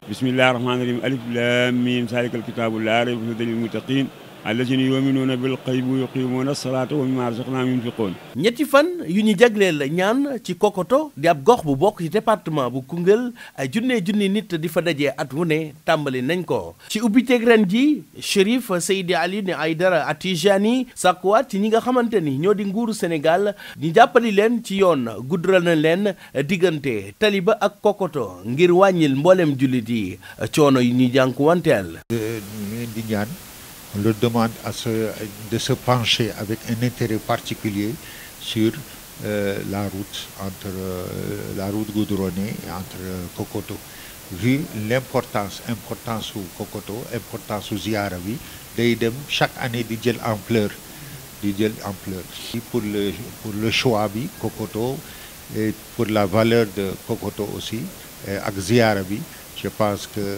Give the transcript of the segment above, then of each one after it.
bismillahi rahmaani rahim alif lam mim salikal kitaabu laa rayba fiihi hudan lil muttaqin allazina yuminuuna bil xaybi wa yuqimuuna salaata wa mimma razaqnaahum yunfiquun ñetti fan yu ñu jagleel ñaan ci Kokoto di ab gox bu bokk ci département bu Koungheul ay junne junni nit di fa dajee at wu ne tàmbali nañ ko ci ubbiteeg ren ji Chérif Seydi Alioune Aïdara Atijani sàkkuwaat ci ñi nga xamante ni ñoo di nguuru Sénégal ñu jàppali leen ci yoon guddal na leen diggante Taliba ak Kokoto ngir wàññil mboolem jullit yi coono yi ñuy jànkuwanteel ñu di ñaan on leur demande à se, de se pencher avec un intérêt particulier sur euh, la route entre euh, la route goudronnée et entre euh, Kokoto. Vu l'importance importance su Kokoto importance su ziyaara bi day dem chaque année di jël ampleur di jël ampleur. pour le pour le choix bi Kokoto et pour la valeur de Kokoto aussi ak ziyaara bi je pense que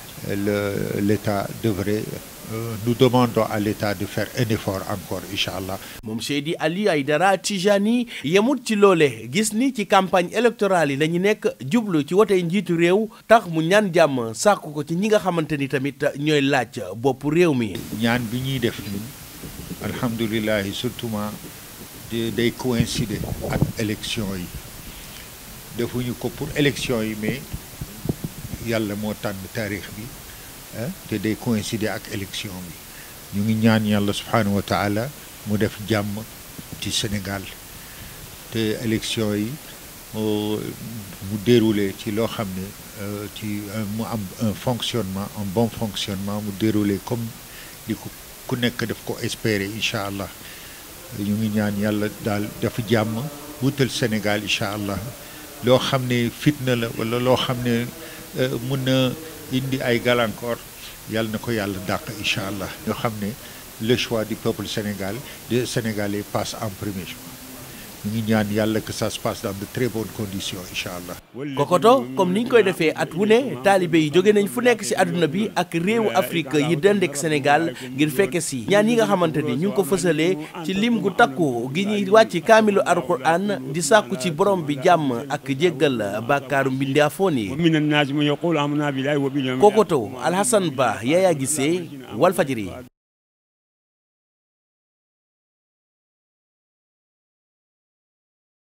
le l'État devrait Euh, nous demandons à l'État de faire un effort encore incha allah. moom Seydi Ali Aïdara Tijani yemut ci loole gis ni ci campagne électorale yi la ñu nekk jublu ci wote njiitu réew tax mu ñaan jàmm sàkku ko ci ñi nga xamante ni tamit ñooy laaj bopp réew mi. ñaan bi ñuy def ñun alhamdulilah surtout day coïncider ak élection yi defuñu ko pour élection yi mais yàlla moo tànn taarix bi. te day coïncider ak élection bi ñu ngi ñaan yàlla subhanahu wa taala mu def jàmm ci Sénégal te élection yi mu déroulé ci loo xam ne ci mu am un fonctionnement un bon fonctionnement mu déroulé comme di ko ku nekk daf ko espérer incha allah ñu ngi ñaan yàlla daal def jàmm wutal Sénégal incha allah loo xam ne fitna la wala loo xam ne mun na indi ay gàllankoor yàlla na ko yàlla dàq incha allah ñoo xam ne le choix du peuple sénégal des sénégalais passe en premier choix ñu ngi ñaan yàlla que ça se passe dans de très bonnes conditions incha allah. Kokoto comme ni ñu koy defee at wu ne taalibe yi jóge nañ fu nekk ci àdduna bi ak réewu Afrique yi dendek Sénégal ngir fekke si ñaan yi nga xamante ni ñu ngi ko fësalee ci lim gu takku gi ñuy wàcc kaamilu alquran di sàkku ci borom bi jàmm ak jéggal bàkkaaru mbindaafoon yi. Kokoto Alhassane Ba Yaya Gissé Walfadjri